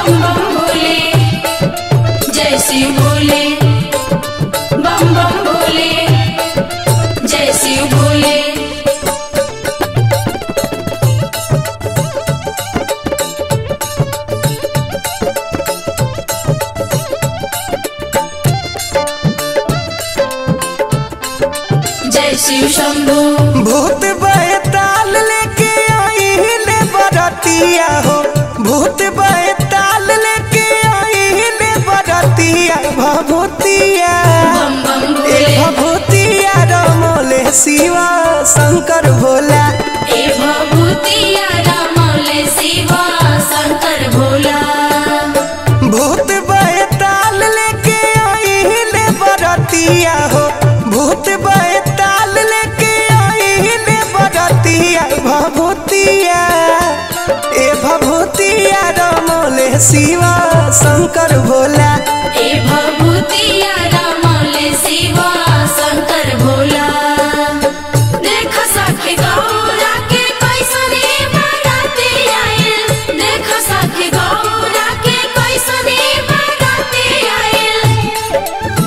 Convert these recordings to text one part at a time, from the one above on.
बम बम भोले जय शिव भोले बम बम भोले जय शिव भोले जय शिव शंभू भूत बैताल लेके आइले बरतिया हो भूत बैताल लेके आइले बरतिया भभूतिया बम बम ए भोले भभूतिया रमोले शिवा शंकर भोला ए भभूतिया रामौले शिवा शंकर भोला भूत बैताल लेके आइले बरतिया हो भूत बैताल लेके आइले बरतिया भभूतिया ए भभूतिया रमोले शिवा शंकर भोला ए भभूतिया रामौले शिवा शंकर भोला देख सखे गौरा के कैसने बाराती आइल देख सखे गौरा के कैसने बाराती आइल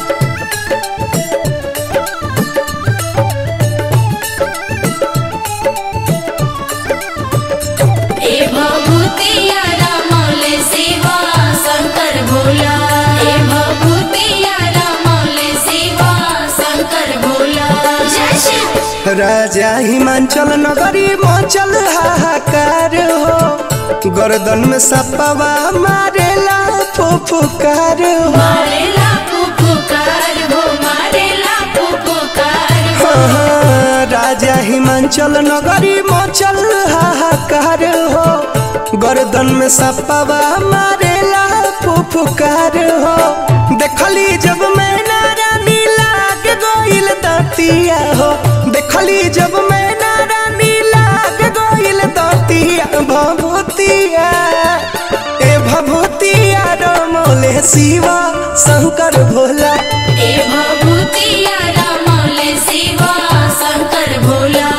ए भभूतिया रामौले शिवा शंकर भोला ए भभूतिया रामौले शिवा शंकर भोला जय शिव राजा हिमांचल नगरी मचल हाहाकार हो गर्दन में सपवा मारेला फुफुकार हो मारेला फुफुकार हो मारेला फुफुकार हो हाँ, राजा हिमांचल नगरी मचल हाहाकार हो गर्दन में सपवा मारेला फुफुकार हो देखली जब मैना रानी लाग गोइल दतिया हो देखली जब मैना रानी लाग गोइल दतिया भभूतिया ए भभूतिया रमोले शिवा शंकर भोला ए भभूतिया रामौले शिवा शंकर भोला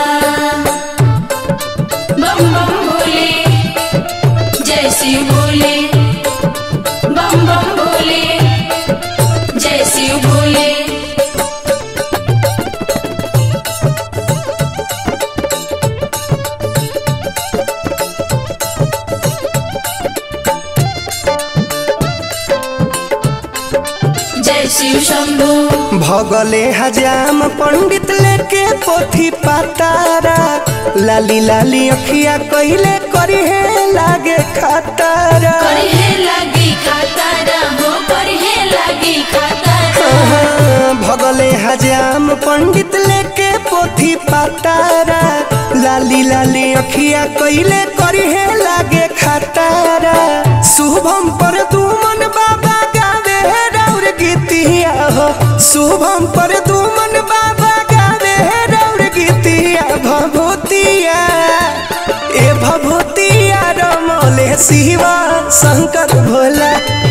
बम बम भोले जय शिव भोले बम बम भोले जय शिव भोले जय शिव शंभू भगले हजाम पंडित लेके पोथी पातारा लाली लाली अखिया कहिले करी है लागे खातारा करहे लगी खातारा हो करहे लगी खातारा हाँ, भगले हजाम पंडित लेके पोथी पातारा लाली लाली अखिया कहिले करी है लागे खातारा शुभम पर दुमन बाबा गावे रौर गीतिया हो शुभम पर दुमन बाबा गावे रौर गीतिया भभूतिया ए भभूतिया रमोले शिवा शंकर भोला